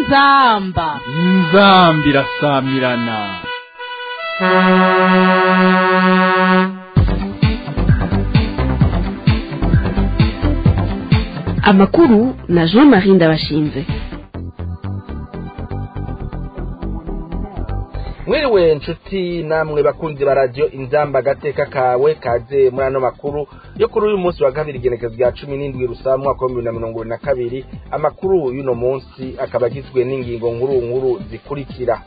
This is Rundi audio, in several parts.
inzamba inzambi irasamirana amakuru na jean marie ndabashinze mwiriwe nshuti namwe bakunzi ba radiyo inzamba agateka kawe kaze muri ano makuru yo kuri uyu munsi wa kabiri igenekezo rya cumi n'indwi rusa mwaka wa bibiri na mirongo ibiri na kabiri amakuru y'uno munsi akaba agizwe n'ingingo nkuru nkuru zikurikira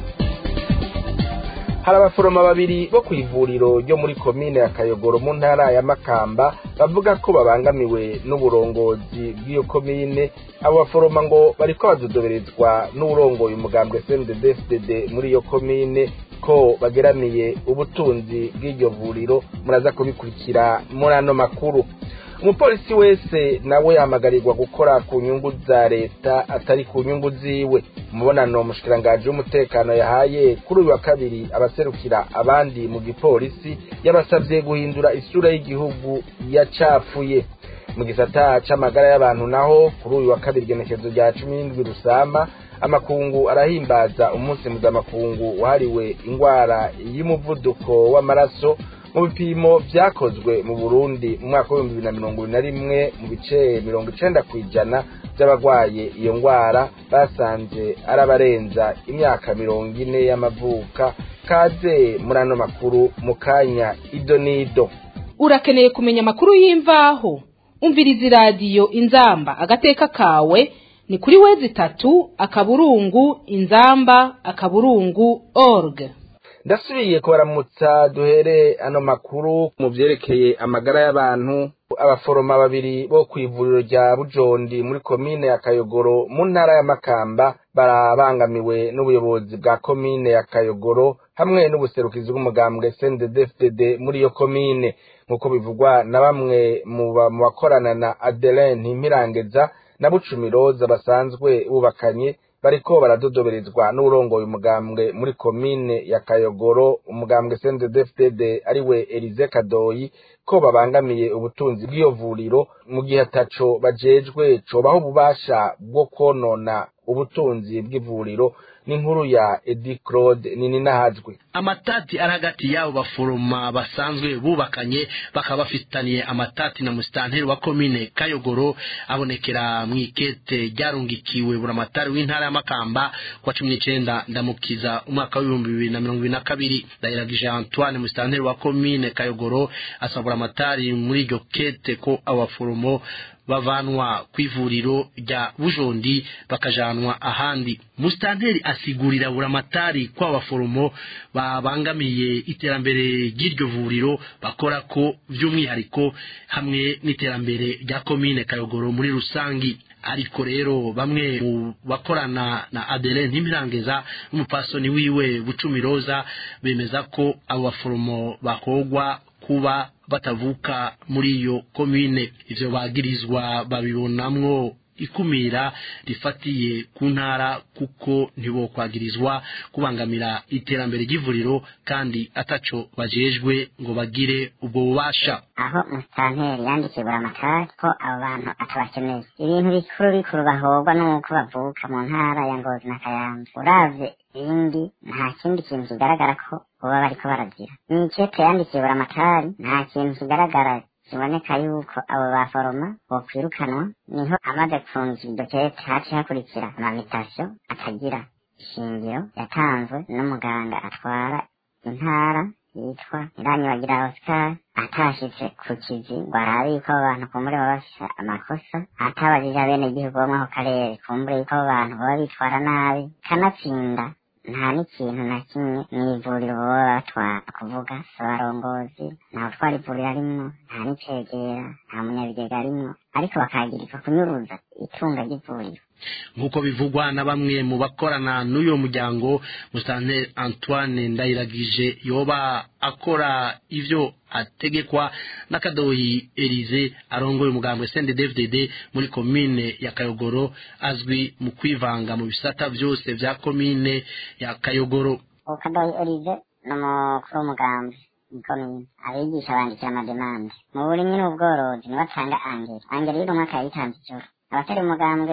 hari abaforoma babiri bo ku ivuriro ryo muri komine ya kayogoro mu ntara ya makamba bavuga ko babangamiwe n'uburongozi bw'iyo komine abo baforoma ngo bariko badodoberezwa n'uwurongoye umugambwe cndfdd muri iyo komine ko bageramiye ubutunzi bw'iryo vuriro muraza kubikurikira muri ano makuru umupolisi wese nawe yamagarirwa gukora ku nyungu za leta atari ku nyungu ziwe umubonano umushikirangaji w'umutekano yahaye kuri uyu wa kabiri abaserukira abandi mu gipolisi yabasabye guhindura isura y'igihugu yacafuye mu gisata c'amagara y'abantu naho kuri uyu wa kabiri igenekezo rya cumi n'indwi rusama amakungu arahimbaza umunsi mpuzamakungu wahariwe ingwara y'umuvuduko w'amaraso mu bipimo vyakozwe mu burundi mu mwaka w'ibihumbi bibiri na mirongo ibiri na rimwe mu bice mirongo icenda kw'ijana vy'abagwaye iyo ngwara basanze ari abarenza imyaka mirongo ine y'amavuka kaze muri ano makuru mu kanya ido n'ido urakeneye kumenya amakuru y'imvaho umviriza iradiyo inzamba agateka kawe ni kuri wezi itatu akaburungu inzamba akaburungu org ndasubiye kubaramutsa duhere ano makuru mu vyerekeye amagara y'abantu abaforoma babiri bo ku ivuriro rya bujondi muri komine ya kayogoro mu ntara ya makamba barabangamiwe n'ubuyobozi bwa komine ya kayogoro hamwe n'ubuserukizi bw'umugambwe cnddfdd muri iyo komine nk'uko bivugwa na bamwe mu bakorana na adeline ntimpirangeza na bucumiroza basanzwe bubakanye bariko baradodoberezwa n'urongoye umugambwe muri komine ya kayogoro umugambwe cnddfdd ariwe elize kadoyi ko babangamiye ubutunzi bw'iyo vuriro mu gihe ataco bajejwe cobaho ububasha bwo konona ubutunzi bw'ivuriro n'inkuru ya edi claude nininahajwe amatati ari hagati y'abo baforoma basanzwe bubakanye bakaba bafitaniye amatati na musitanteri wa komine kayogoro abonekera mu ikete ryarungikiwe buramatari w'intara ya makamba kwa cumi n'icenda ndamukiza umwaka w'ibihumbi bibiri na mirongo ibiri na kabiri ndahiragije antoine musitanteri wa komine kayogoro asaba buramatari muri iryo kete ko abo baforomo bavanwa ku ivuriro rya bujondi bakajanwa ahandi musitanteri asigurira buramatari ko abaforomo babangamiye iterambere ry'iryo vuriro bakora ko by'umwihariko hamwe n'iterambere rya komine kayogoro muri rusangi ariko rero bamwe mu bakorana na adele ntimirangeza n'umupasoni wiwe bucumiroza bemeza ko abo baforomo bakogwa kuba batavuka muri iyo komine ivyo bagirizwa babibonamwo ikumira rifatiye ku ntara kuko ntibokwagirizwa kubangamira iterambere ry'ivuriro kandi ataco bajejwe ngo bagire ubwo bubasha aho musitanteri yandikiye buramatari ko abo bantu atabakeneye ibintu bikuru bikuru bahogwa n'uko bavuka mu ntara ya ngozi na kayanza uravye ibindi nta kindi kintu kigaragara ko boba bariko baragira mw'ikete yandikiye buramatari nta kintu kigaragara kiboneka yuko abo baforoma bokwirukanwa niho amaze kunza idokete haci hakurikira amamitasiyo atagira ishingiro yatanzwe n'umuganga atwara intara yitwa iranyibagira oscar atashitse ku kizi ngo arabe yuko abo bantu kumbure baba bafise amakosa atabajije abenegihugu bo mw'ako karere kumbure yuko abo bantu baba bitwara nabi kanatsinda nta n'ikintu na kimwe mw'ivuriro baba batwara kuvuga si abarongozi nta utwara ivuriro arimwo nta n'icegera nta munyabigega arimwo ariko bakagirizwa kunyuruza itunga ry'ivuriro nk'uko bivugwa na bamwe mu bakorana n'uyo muryango musitanteri antoine ndayiragije yoba akora ivyo ategekwa n'akadoyi elize arongoye umugambwe sende dvdd muri komine ya kayogoro azwi mu kwivanga mu bisata vyose vya komine ya kayogoro ukadoyi elize ni umukuru w'umugambi ikomine abigisha bandikira amademande mu burimyi n'ubworozi niwe atanga angeri angeri y'uno mwaka yayitanze ijoro abatari umugambwe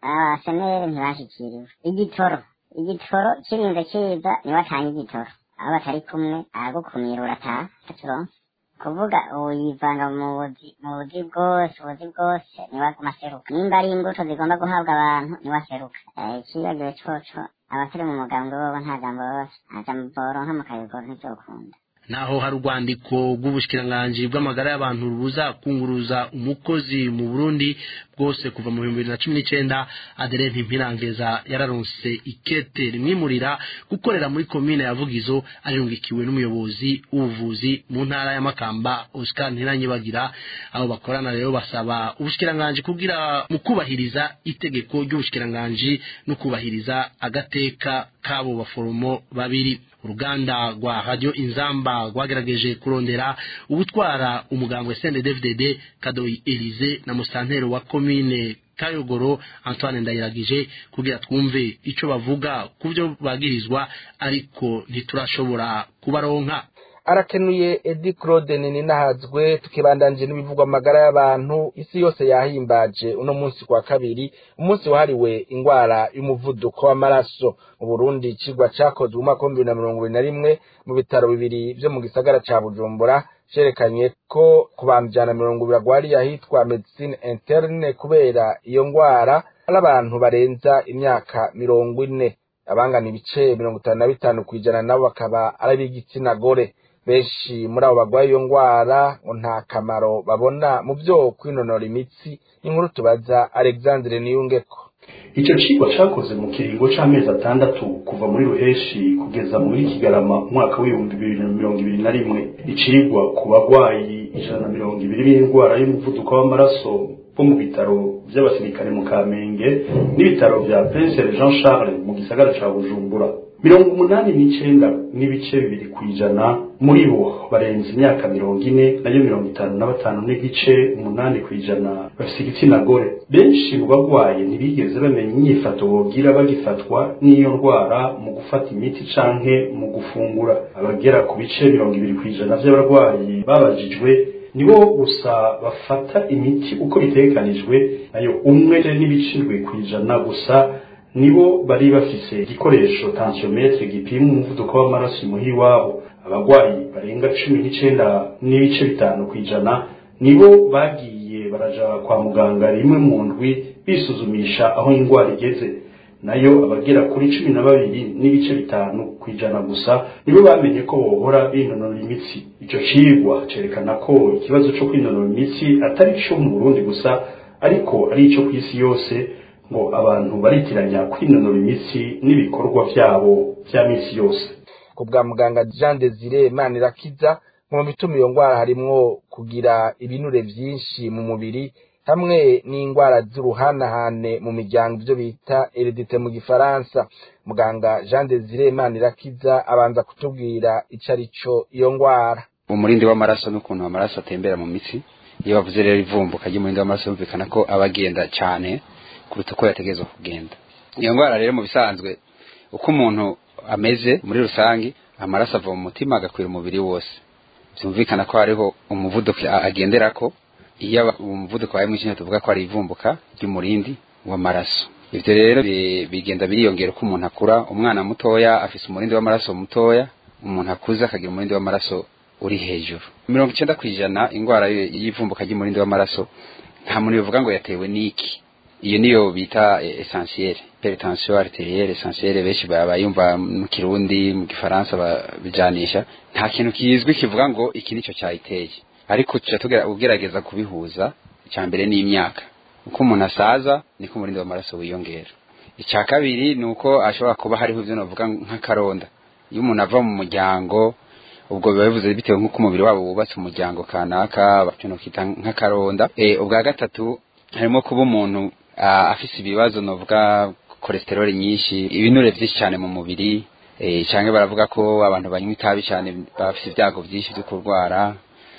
abaseneri ntibashikiriwe igitoro igitoro kirinze kiza niwe atanga igitoro aho batari kumwe aragukumira urataha turonse kuvuga ubu yivanga mu buzi mu buzi bwose ubuzi bwose niwe aguma aseruka nimba ari imbuto zigomba guhabwa abantu niwe aseruka Eh, ikibagiwe coco abatari mu mugambwe bobo nta jambo bose nta jambo boronka mu kayogoro ntivyokunda naho hari urwandiko rw'ubushikiranganji bw'amagara y'abantu rubuza kunguruza umukozi mu Burundi bwose kuva mu bihumbi bibiri na cumi n'icenda Adeline Mpirangeza yararonse ikete rimwimurira gukorera muri komine ya Vugizo arungikiwe n'umuyobozi w'ubuvuzi mu ntara ya Makamba Oscar Ntiranyibagira abo bakorana rero basaba ubushikiranganji kugira mu kubahiriza itegeko ry'ubushikiranganji no kubahiriza agateka k'abo baforomo babiri uruganda rwa radio inzamba rwagerageje kurondera ubutwara umugambwe CNDD-FDD Kadoyi Elize na musantero wa komine Kayogoro Antoine Ndayiragije kugira twumve ico bavuga kuvyo bagirizwa ariko ntiturashobora kubaronka arakenuye edi claude ninahazwe tukibandanje n'ibivugwa amagara y'abantu isi yose yahimbaje uno munsi kwa kabiri umunsi wahariwe ingwara y'umuvuduko w'amaraso mu burundi icigwa cakozwe umwaka w'ibihumbi bibiri na mirongo ibiri na rimwe mu bitaro bibiri vyo mu gisagara ca bujumbura cerekanye ko ku bantu ijana na mirongo ibiri agwariye ahitwa medicine interne kubera iyo ngwara ari abantu barenza imyaka mirongo ine abangana ibice mirongo itanu na bitanu kw'ijana nabo bakaba ari ab'igitsina gore benshi muri abo bagwaye iyo ngwara ngo nta kamaro babona mu vyo kwinonora imitsi inkuru tubaza alexandre niyungeko icyo cigwa cakoze mu kiringo c'amezi atandatu kuva muri ruheshi kugeza muri kigarama umwaka w'ibihumbi bibiri na mirongo ibiri na rimwe icigwa ku bagwayi ijana na mirongo ibiri b'indwara y'umuvuduko w'amaraso bo mu bitaro vy'abasirikare mu kamenge n'ibitaro vya prince jean charles mu gisagara ca bujumbura mirongo umunani n'icenda n'ibice bibiri kw'ijana muri bo barenze imyaka mirongo ine nayo mirongo itanu na batanu n'igice umunani kw'ijana bafise igitsina gore benshi mu bagwaye ntibigeze bamenya inyifato bogira bagifatwa n'iyo ndwara mu gufata imiti canke mu gufungura abagera ku bice mirongo ibiri kw'ijana vy'abarwayi babajijwe nibo gusa bafata imiti uko bitegekanijwe nayo umwe n'ibice indwi kw'ijana gusa nibo bari bafise igikoresho tensiometre gipima umuvuduko w'amaraso imuhira iwabo abagwayi barenga cumi n'icenda n'ibice bitanu kw'ijana nibo bagiye baraja kwa muganga rimwe mu ndwi bisuzumisha aho indwara igeze nayo abagera kuri cumi na babiri n'ibice bitanu kw'ijana gusa nibo bamenye ko bohora binonora imitsi ico cigwa cerekana ko ikibazo co kwinonora imitsi atari co mu burundi gusa ariko ari ico kw'isi yose ngo abantu baritiranya kwinonora imitsi n'ibikorwa vyabo vya misi yose ku bwa muganga jean desire manirakiza mu bituma iyo ngwara harimwo kugira ibinure vyinshi mu mubiri hamwe n'ingwara z'uruhanahane mu miryango ivyo bita heredite mu gifaransa muganga jean desire manirakiza abanza kutubwira ico ari co iyo ngwara umurindi w'amaraso n'ukuntu amaraso atembera mu mitsi iyo bavuze rero ivumbuka ry'umurindi w'amaraso bumvikana ko aba agenda cane kuruta uko yategerezwa kugenda iyo ndwara rero mu bisanzwe uko umuntu ameze muri rusange amaraso ava mu mutima agakwira umubiri wose byumvikana ko hariho umuvuduko agenderako iyo umuvuduko wabaye mwinshi tuvuga ko ari ivumbuka ry'umurindi w'amaraso ivyo rero bigenda biriyongera uko umuntu akura umwana mutoya afise umurindi w'amaraso mutoya umuntu akuze akagira umurindi w'amaraso uri hejuru mirongo icenda kw'ijana ingwara y'ivumbuka ry'umurindi w'amaraso nta muntu bivuga ngo yatewe n'iki iyo niyo bita essentielle hypertension arterielle essentielle benshi bayumva mu kirundi mu gifaransa babijanisha nta kintu kizwi kivuga ngo iki nico cyayiteye ariko tuca ugerageza kubihuza icya mbere n'imyaka uko umuntu asaza niko umurindi w'amaraso wiyongera icya kabiri ni uko ashobora kuba hariho ibyo navuga nk'akaronda iyo umuntu ava mu muryango ubwo biba bivuze bitewe nk'uko umubiri wabo wubatse umuryango kanaka bakintu kita nk'akaronda ubwa gatatu harimo kuba umuntu afise ibibazo novuga cholesterol nyinshi ibinure vyinshi cyane mu mubiri eh canke baravuga ko abantu banywa itabi cyane bafise ibyago byinshi byo kurwara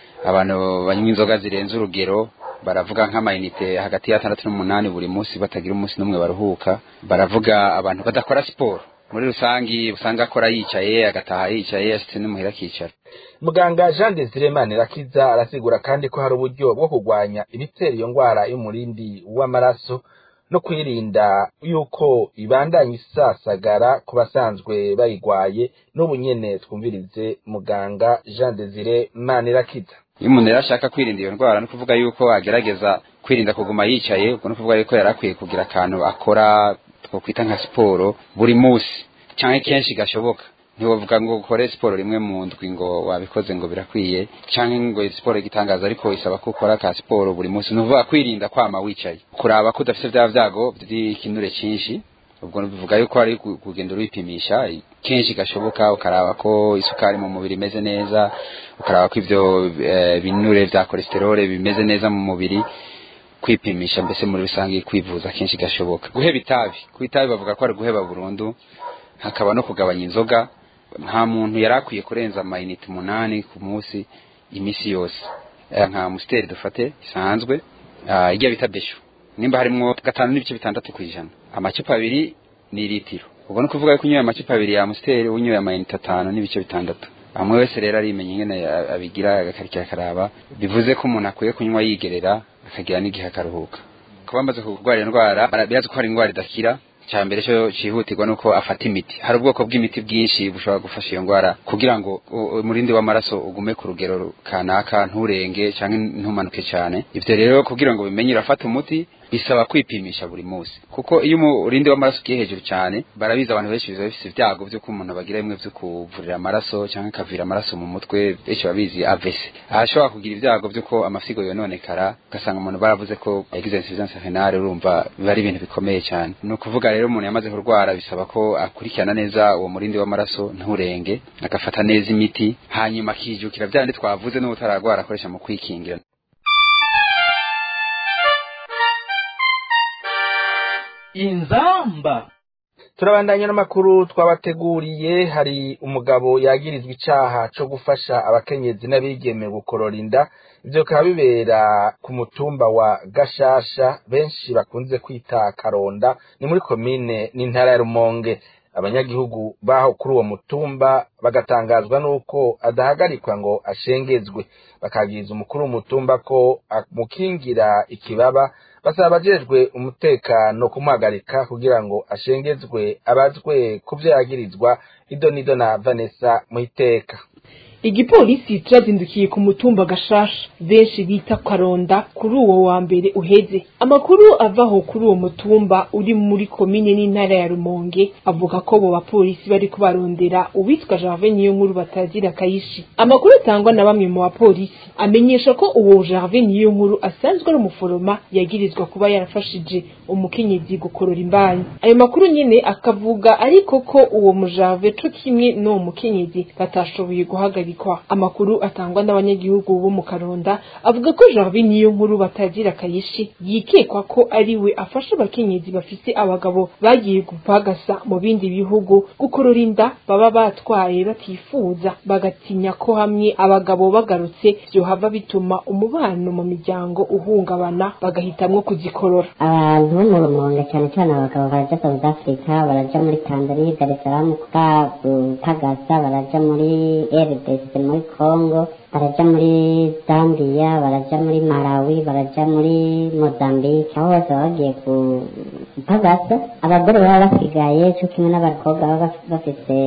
abantu banywa inzoga zirenze urugero baravuga nk'amayinite hagati ya 6 n'umunani buri munsi batagira umunsi n'umwe baruhuka baravuga abantu badakora siporo muri rusangi usanga akora yicaye agataha yicaye ashitse n'umuhira akicara muganga jean desire manirakiza arasigura kandi ko hari uburyo bwo kurwanya ibitera iyo ngwara y'umurindi w'amaraso no kwirinda yuko ibandanya isasagara ku basanzwe bayigwaye n'ubu nyene twumvirize muganga Jean Desire Manirakiza iyo umuntu rero ashaka kwirinda iyo ndwara ni ukuvuga yuko agerageza kwirinda kuguma yicaye ubwo ni ukuvuga yuko yari akwiye kugira akantu akora twakwita nka siporo buri munsi cyangwa kenshi gashoboka ntiwavuga ngo ukore siporo rimwe mu ndwi ngo wabikoze ngo birakwiye cyangwa ngo siporo igitangaza ariko isaba ko ukora ka siporo buri munsi ni ukuvuga kwirinda kwama wicaye kuraba ko udafite bya byago by'ikinure cyinshi ubwo bivuga yuko ari kugenda uripimisha kenshi gashoboka ukaraba ko isukari mu mubiri imeze neza ukaraba ko ibyo binure bya cholesterol bimeze neza mu mubiri kwipimisha mbese muri rusange kwivuza kenshi gashoboka guheba itabi ku itabi bavuga ko ari guheba burundu hakaba no kugabanya inzoga nta muntu yari akwiye kurenza amayinite umunani ku munsi iminsi yose nka musiteri dufate isanzwe ijya bita beshu nimba harimo gatanu n'ibice bitandatu ku ijana amacupa abiri ni litiro ubwo ni ukuvuga ko unyoye amacupa abiri ya musiteri unyoye amayinite atanu n'ibice bitandatu amwe wese rero arimenya ingene abigira agakarikira akaraba bivuze ko umuntu akwiye kunywa yigerera akagira n'igihe akaruhuka kuba amaze kurwara indwara birazi ko hari indwara idakira cya mbere cyo cyihutirwa nuko afata imiti hari ubwoko bw'imiti bwinshi bushobora gufasha iyo ndwara kugira ngo umurindi w'amaraso ugume ku rugero kanaka nturenge cyangwa ntumanuke cyane ibyo rero kugira ngo bimenye urafata umuti bisaba kwipimisha buri munsi kuko iyo umurindi w'amaraso ugiye hejuru cyane barabizi abantu benshi biba bifite ibyago by'uko umuntu bagira bimwe byo kuvurira amaraso cyangwa akavira amaraso mu mutwe benshi babizi avese ashobora kugira ibyago by'uko amasigo yononekara ugasanga umuntu baravuze ko yagize insuffisance renale urumva biba ari ibintu bikomeye cyane ni ukuvuga rero umuntu yamaze kurwara bisaba ko akurikirana neza uwo murindi w'amaraso nturenge agafata neza imiti hanyuma akijukira bya bindi twavuze n'ubutararwara akoresha mu kwikingira inzamba turabandanya n'amakuru twabateguriye hari umugabo yagirizwa icaha co gufasha abakenyezi n'abigeme gukorora inda ivyo bikaba bibera ku mutumba wa gashasha benshi bakunze kwita karonda ni muri komine n'intara ya rumonge abanyagihugu baho kuri uwo mutumba bagatangazwa n'uko adahagarikwa ngo ashengezwe bakabwiriza umukuru w'umutumba ko amukingira ikibaba basaba abajejwe umutekano kumuhagarika kugira ngo ashengezwe abazwe ku vyo yagirizwa ido nido na vanessa muhiteka igipolisi kirazindukiye ku mutumba gashasha benshi bita karonda kuri uwo wa mbere uheze amakuru avaho kuri uwo mutumba uri muri komine n'intara ya rumonge avuga ko abo bapolisi bari kubarondera uwitwa Gervais niyo nkuru batagira kayishi amakuru atangwa na bamwe mu bapolisi amenyesha ko uwo Gervais niyo nkuru asanzwe ari umuforoma yagirizwa kuba yarafashije umukenyezi gukorora imbanyi ayo makuru nyene akavuga ariko ko uwo mujave co kimwe n'uwo mukenyezi batashoboye guhagarika guhagarikwa amakuru atangwa n'abanyagihugu bo mu Karonda avuga ko Jarvis niyo nkuru batagira kayishi yikekwa ko ari we afasha abakenyezi bafise abagabo bagiye gupagasa mu bindi bihugu gukorora inda baba batwaye batifuza bagatinya ko hamwe abagabo bagarutse vyohava bituma umubano mu miryango uhungabana bagahitamwo kuzikorora abantu bo mu rumonge cyane cyane abagabo baraja South Africa baraja muri Tanzania Dar es Salaam gupagasa baraja muri RDC muri Congo baraja muri Zambia baraja muri Malawi baraja muri Mozambique aho bose baba bagiye gupagasa abagore baba basigaye cyo kimwe n'abakobwa baba bafise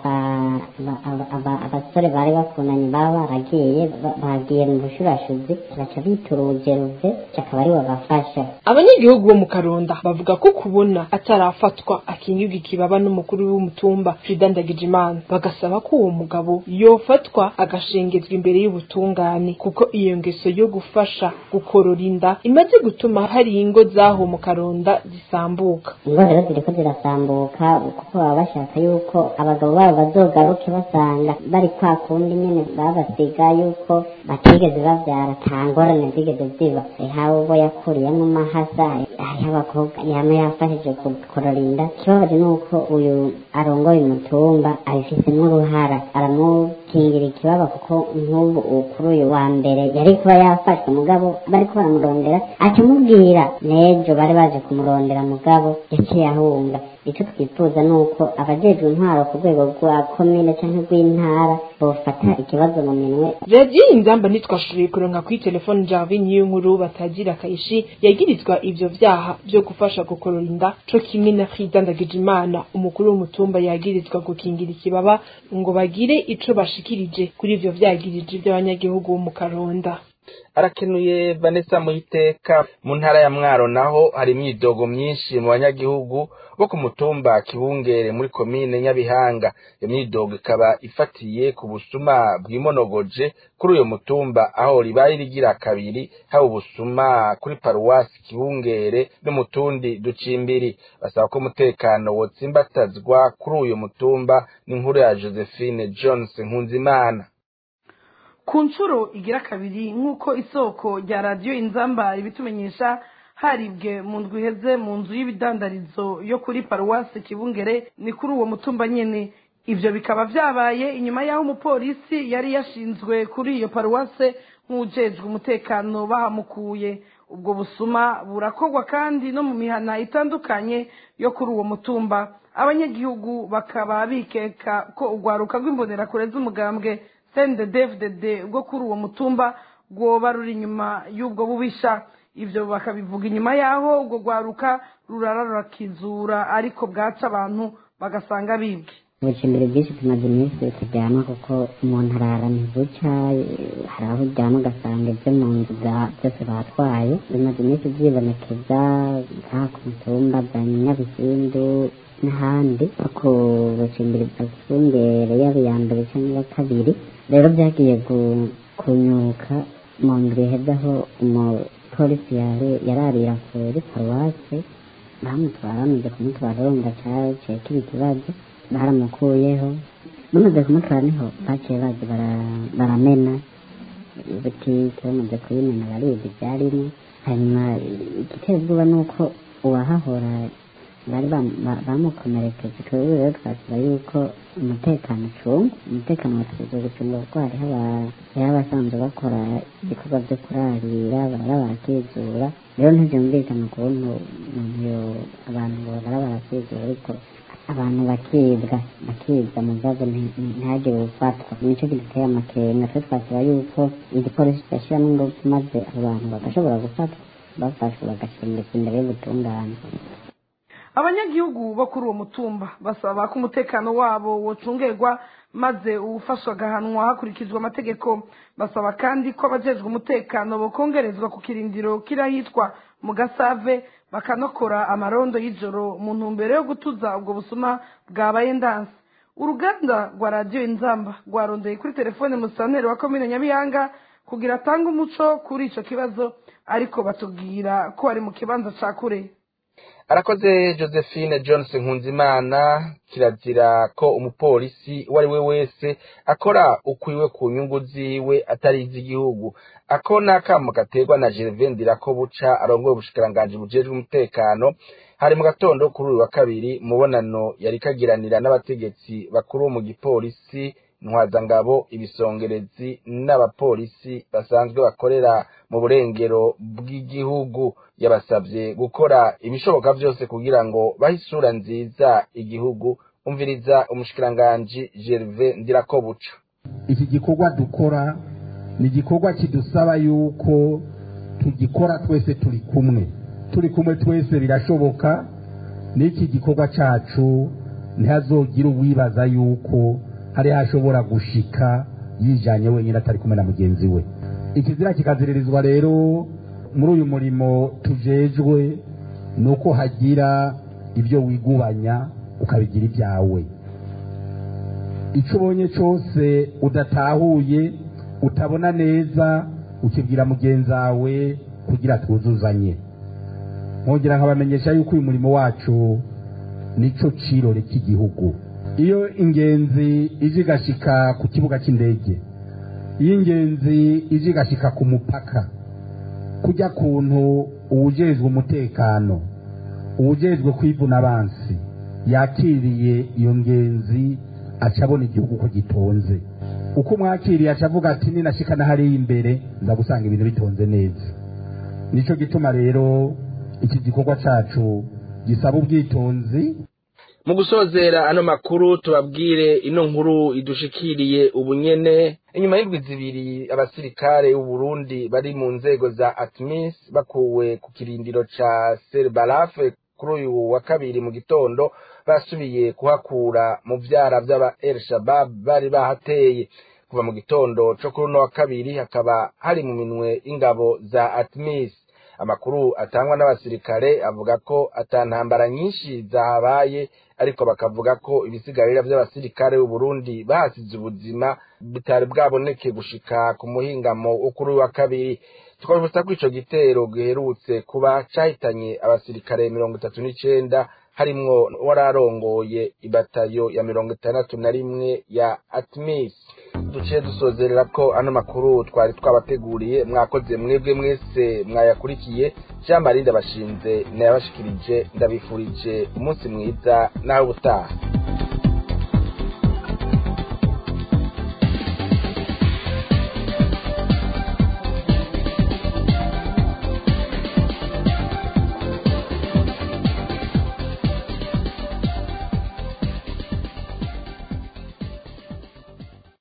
abasore bari bakundanye baba baragiye bagiye mu bushurashuzi baca bitura ubugeruve akaba ari babafasha abanyagihugu bo mu karonda bavuga ko kubona atarafatwa akingirwa ikibaba n'umukuru w'umutumba Frida Ndagijimana bagasaba ko uwo mugabo yofatwa agashengezwa imbere y'ubutungane kuko iyo ngeso yo gufasha gukorora inda imaze gutuma hari ingo zaho mu karonda zisambuka ingo rero ziriko zirasambuka kuko baba bashaka yuko abagabo babo bazogaruke basanga bari kwa kundi nyene babasiga yuko batigeze bavyara nta ngorane zigeze ziba haba ubo yakuriyemo mahasa hariho abakobwa yama yafashije gukorora inda ikibabaje ni uko uyu arongoye umutumba abifisemwo uruhara aramukingira ikibaba kuko nk'ubu kuri uyu wa mbere yari kuba yafashwe mugabo bariko baramurondera acamubwira n'ejo bari baje kumurondera mugabo yaciye ahunga icyo twifuza ni uko abajejwe intwaro ku rwego rwa komine cyangwa rw'intara bofata ikibazo mu minwe radiyo inzamba ntitwashoboye kuronka kuri telefone javi niyo nkuru batagira akayishi yagirizwa ivyo vyaha vyo gufasha gukorora inda co kimwe na frida ndagijimana umukuru w'umutumba yagirizwa gukingira ikibaba ngo bagire ico bashikirije kuri ivyo vyagirije vy'abanyagihugu bo mu karonda arakenuye vanessa muhiteka mu ntara ya mwaro naho hari imyidogo myinshi mu banyagihugu bo ku mutumba kibungere muri komine nyabihanga iyo myidogo ikaba ifatiye ku busuma bwimonogoje kuri uyo mutumba aho ribaye rigira kabiri haba ubusuma kuri paruwasi kibungere no mu tundi ducimbiri basaba ko umutekano wotsimbatazwa kuri uyu mutumba n'inkuru ya josephine jones nkunzimana ku nshuro igira kabiri nk'uko isoko rya radiyo inzamba ibitumenyesha haribwe mu ndwi iheze mu nzu y'ibidandarizo yo kuri paruwasi kibungere ni kuri uwo mutumba nyine ibyo bikaba byabaye inyuma y'aho umupolisi yari yashinzwe kuri iyo paruwase nk'ujejwe umutekano bahamukuye ubwo busuma burakorwa kandi no mu mihana itandukanye yo kuri uwo mutumba abanyagihugu bakaba bikeka ko urwaruka rw'imbonerakure z'umugambwe sende devudede bwo kuri uwo mutumba rwoba ruri inyuma y'ubwo bubisha ibyo bakabivuga inyuma y'aho ubwo rwaruka rurara rurakizura ariko bwaca abantu bagasanga bibwe ubucimbiri bwinshi tumaze iminsi turyama kuko umuntu arara ntibuca hari aho uryama ugasanga ibyo mu nzu byose batwaye bimaze iminsi byibonekeza nka ku mutumba bya nyabisindu n'ahandi ku bucimbiri bwa kifungere yaba iya mbere cyangwa iya kabiri rero byagiye kunyuka mu ndwi iheze aho umupolisi yararira kuri paruwase bamutwara bamaze kumutwara wumva cyaciye kiba ikibazo baramukuyeho bamaze kumutwara niho baciye bazi baramena butike bamaze kuyimena baribwa ibyarimo hanyuma igiteye ubwoba ni uko uwahahora bari bamukomerekeje twebwe rero twasaba yuko umutekano ucunga umutekano watwiza gucunga kuko hariho abasanzwe bakora ibikorwa byo kurarira barara barakizura rero ntibyumvikana ukuntu abantu barara barakizura ariko abantu bakibwa bakibwa mu bibazo ntihagire ufatwa nicyo giteye amakenga twe twasaba yuko igipolisi cyashyiramo ingufu maze abo bantu bagashobora gufatwa bafashwe bagashimbika imbere y'ubutungane abanyagihugu bo kuri uwo mutumba basaba ko umutekano wabo wocungerwa maze uwufashwa agahanwa hakurikijwe amategeko basaba kandi ko abajejwe umutekano bokongerezwa ku kirindiro kirahitwa mu gasave bakanokora amarondo y'ijoro mu ntumbero yo gutuza ubwo busuma bwabaye ndanse uruganda rwa radiyo inzamba rwarondeye kuri telefone musanteri wa komine nyabihanga kugira atange umuco kuri icyo kibazo ariko batubwira ko ari mu kibanza cya kure arakoze josephine johnson nkunzimana kirazira ko umupolisi uwo ari we wese akora ukwiwe ku nyungu ziwe atari iz'igihugu ako ni akamo gaterwa na gervain ko buca arongoye ubushikiranganji bujejwe umutekano hari mu gatondo kuri uyu wa kabiri mubonano yari kagiranira n'abategetsi bakuru mu gipolisi ntwazangabo ibisongerezi n'abapolisi basanzwe bakorera mu burengero bw'igihugu yabasabye gukora ibishoboka byose kugira ngo bahe isura nziza igihugu umviriza umushikiranganji gerve ndirakobuca iki gikorwa dukora ni igikorwa kidusaba yuko tugikora twese turi kumwe turi kumwe twese birashoboka n'iki gikorwa cyacu ntihazogire uwibaza yuko hari hashobora gushika yijanye wenyine atari kumwe na mugenzi we ikizira kikaziririzwa rero muri uyu murimo tujejwe ni uko hagira ibyo wigubanya ukabigira ibyawe icyo ubonye cyose udatahuye utabona neza ukibwira mugenzi wawe kugira twuzuzanye nkongera nkabamenyesha yuko uyu murimo wacu nicyo cirore cy'igihugu iyo ingenzi ije igashika ku kibuga cy'indege iyo ingenzi ije igashika ku mupaka kujya kuntu uwujejwe umutekano uwujejwe kwivuna abansi yakiriye iyo ngenzi aca abona igihugu ko gitonze uko umwakiriye aca avuga ati ninashika na hariya imbere nza gusanga ibintu bitonze neza nicyo gituma rero iki gikorwa cacu gisaba ubwitonzi mu gusozera ano makuru tubabwire ino nkuru idushikiriye ubunyene inyuma y'indwi zibiri abasirikare b'uburundi bari mu nzego za atmis bakuwe ku kirindiro ca serbarafe kuri uyu wa kabiri mu gitondo basubiye kuhakura mu vyara vy'aba el shabab bari bahateye kuva mu gitondo co kuri uno wa kabiri hakaba hari mu minwe ingabo za atmis amakuru atangwa n'abasirikare avuga ko atantambara nyinshi zahabaye ariko bakavuga ko ibisigarira by'abasirikare b'uburundi bahasize ubuzima bitari bwaboneke gushika ku muhingamo wo kuri wa kabiri twabibutsa ko ico gitero giherutse kuba cahitanye abasirikare mirongo itatu n'icenda harimwo wararongoye ibatayo ya mirongo itandatu na rimwe ya atmis duciye dusozerera ko ano makuru twari twabateguriye mwakoze mwebwe mwese mwayakurikiye jean marie ndabashinze nayabashikirije ndabifurije umunsi mwiza nawe ubutaha